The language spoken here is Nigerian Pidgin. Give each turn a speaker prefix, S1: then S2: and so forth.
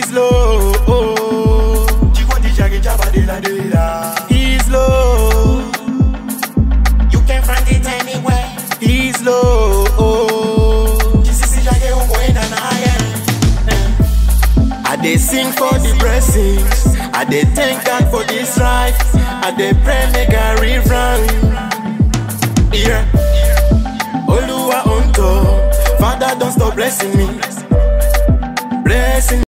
S1: He's low.
S2: Chikoti jage jaba de la de la.
S1: He's low.
S2: You can find it anywhere.
S1: He's low.
S2: Jisisi jage ungo ena na aye.
S1: I dey sing for the blessings. I dey thank God for this life. I dey pray make I rerun. Yeah. Oluwa on top. Father, don't stop blessing me.